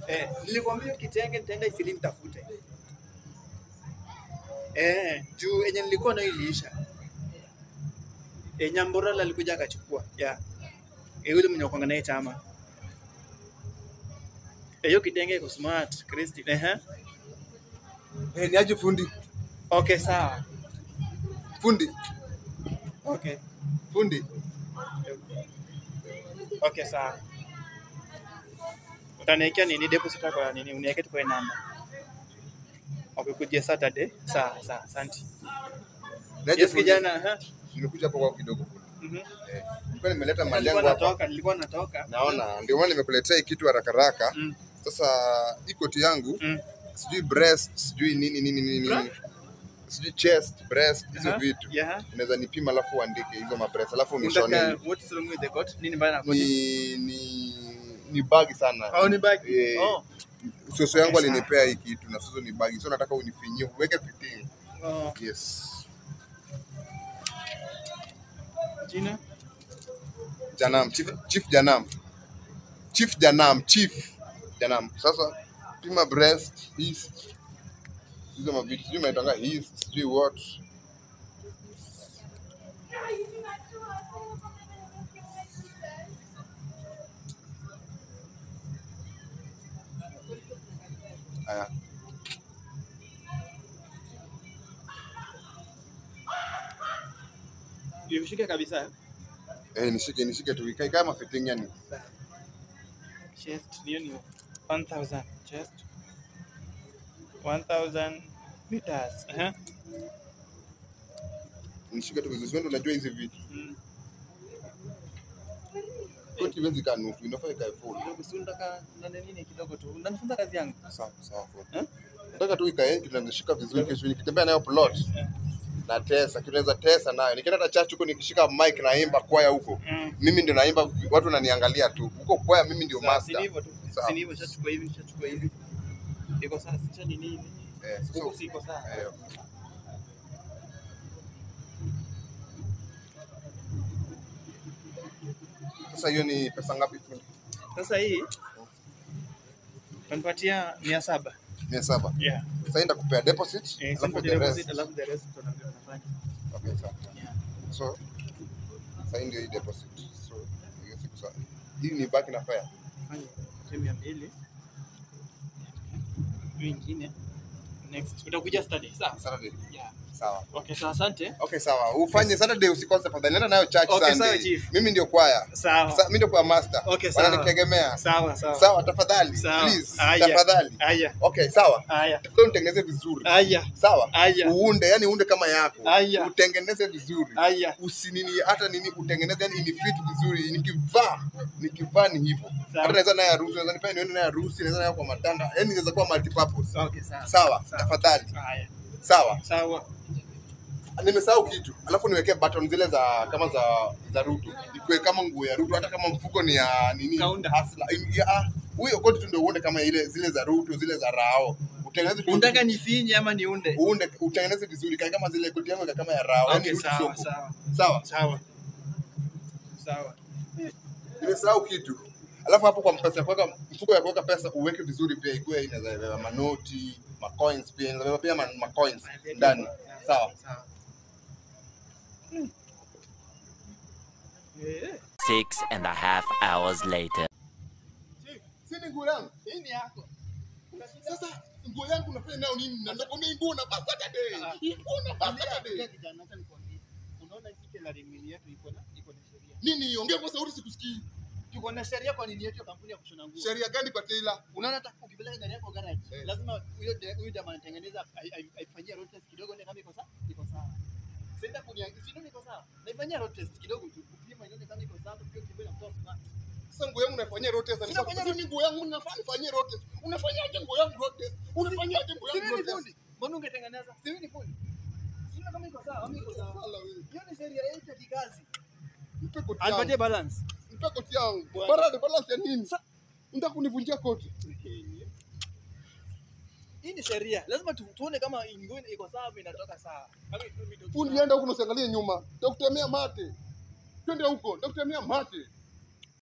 Eh, nilikwambia kitenge nitaenda isili nitafute. Eh, juu yenye nilikuwa nayo iliisha. Eh, Nyamborala alikuja akachukua. Yeah. Eh, yule mwenye kuanga naye chama. Eh, hiyo kitenge iko smart, Christy. Eh. Eh, ni aje fundi? Okay, sawa. Fundi, Okay. fundi. Okay, sawa. Utaniwekea nini deposit kwa nini? Uniweke tu kwa hii namba. Okay, kujia Saturday. Sawa, sawa. Asante. Ni aje Yes, fundi? kijana. aha. Nimekuja hapo kwa kidogo fundi. Mhm. Eh, nilikuwa nimeleta mali Nilikuwa yangu hapa. natoka, nilikuwa natoka. Naona ndio maana nimekuletea hii kitu haraka haraka. Mm. Sasa hii koti yangu Mm. sijui breast, sijui nini nini nini Bra? nini. Sijui chest, breast, hizo Aha. vitu. Yeah. Unaweza nipima alafu uandike hizo mabreast alafu unishone. Unataka what's wrong with the coat? Nini mbaya na coat? Ni ni ni bagi sana. Au ni bag? Eh. Oh. Soso yangu Okay, sawa. alinipea hii kitu na soso ni bagi. So nataka unifinyie, uweke fitting. Oh. Yes. Jina? Janam, Chief, Chief Janam. Chief Janam, Chief Janam. Sasa pima breast, his hizo mavitu sijui maitanga his sijui what. Aya. Nilishika kabisa. eh? Eh, nishike nishike tu ikae kama fitting yani. Chest hiyo ni 1000 chest. 1000 meters. Eh? Nishike tu vizuri. Wewe unajua hizi vitu. Mm. Koti iwezi kaa nusu, inafaa ikae full. Kidogo si unataka na nini kidogo tu. Unanifunza kazi yangu. Sawa sawa full. Eh? Nataka tu ikae tunazishika vizuri kesho nikitembea nayo plot. Eh. Na tesa, tunaweza tesa nayo. Nikienda hata church huko nikishika mic naimba kwaya huko. Mm. Mimi ndio naimba, watu wananiangalia tu. Huko kwaya mimi ndio Sawa, si master. hivyo tu. Sawa. Si ni hivyo shachukua hivi, shachukua hivi. Iko sawa, si cha nini hivi. Eh, Huko so, si iko sawa. eh, Sasa hiyo ni pesa ngapi fundi? Sasa hii utanipatia mia saba. Mia saba. Yeah. Sasa hii nitakupea deposit, Eh, alafu sasa the rest. deposit alafu the rest tunaambia unafanya. Okay, sawa. Yeah. So, sasa hii ndio hii deposit. So, hiyo siku sawa. Hii ni baki na fare. Fanya tu mia mbili. Hiyo ingine. Next. Utakuja study. Sawa. Saturday. Yeah. Sawa. Okay, sawa, asante. Okay, sawa. Ufanye Saturday usikose tafadhali. Nenda nayo church Okay, Sunday. sawa, chief. Mimi ndio kwaya. Sawa. Sa, mimi ndio kwa master. Okay, sawa. Wananitegemea. Sawa, sawa. Sawa, tafadhali. Sawa. Please, Aya. tafadhali. Aya. Okay, sawa. Aya. Tafadhali utengeneze vizuri. Aya. Sawa? Aya. Uunde, yani uunde kama yako. Aya. Utengeneze vizuri. Aya. Usinini hata nini utengeneze yani ni fit vizuri. Nikivaa, nikivaa ni hivyo. Sawa. Hata naweza naye harusi, naweza nipea niende naye harusi, naweza naye kwa matanga. Yani inaweza kuwa multi purpose. Okay, sawa. Sawa, Sawa. tafadhali. Aya. Sawa. Sawa. Nimesahau kitu. Alafu niwekee button zile za kama za za Ruto. Ikuwe kama nguo ya Ruto hata kama mfuko ni ya nini? Kaunda. Hustler. Ya, ah, huyo koti tu ndio uone kama ile zile za Ruto, zile za Rao. Utengeneze tu- Unataka nifinye ama niunde? uunde utengeneze vizuri kae kama zile koti yangu ikae kama ya Rao. Okay, Yaani rudi sawa, soko. sawa. Sawa. Sawa. Sawa. Nimesahau kitu. Alafu hapo kwa mpesa ya kuweka mfuko ya kuweka pesa uweke vizuri pia ikuwe inaweza beba manoti, ma coins pia inaweza beba pia ma, ma coins ndani. Sawa. Sawa. Eh, Six and a half hours later. Chief, si ni nguo yangu. hii ni yako. Sasa nguo yangu unafanya nayo nini? Na nakwambia hii nguo unavaa Saturday. Ah. Hii nguo unavaa Angalia, Saturday. angalia kijana, acha nikwambie. Unaona hii tailoring mill yetu iko na iko na sheria. Nini? Ongea kwa sauti sikusikii. Tuko na sheria kwa nini yetu ya kampuni ya kushona nguo. Sheria gani kwa tailor? Unaona hata ukipeleka gari yako garage, Eh. lazima huyo de- huyo jamaa anatengeneza ai- ai- aifanyie road test kidogo ndio kama iko sawa, iko sawa. Senda kunia, si ndio iko sawa? Naifanyia road test kidogo tu, kupima ione kama iko sawa, pia ukipima kwa sawa. Sasa nguo yangu unafanyia road test. Sina fanya Sasa ni nguo yangu unafanya nifanyie road test. Unafanyaje nguo yangu road test? Unafanyaje nguo Si yangu mimi road ni test? fundi. Mbona ungetengeneza? Si mimi ni fundi. Sina kama iko sawa, ama iko sawa. Sala wewe. Hiyo ni sheria yetu ya kikazi. Nipe koti Anipatie yangu. balance. Nipe koti yangu. Bwana. Balance balance ya nini? Sa- Unataka kunivunjia koti? Hii ni sheria. Lazima tu, tuone kama nguo iko sawa ama inatoka sawa. Kama iko- iko- Fundi enda huko usiangalie nyuma. Nitakutemea mate. Twende huko, nitakutemea mate.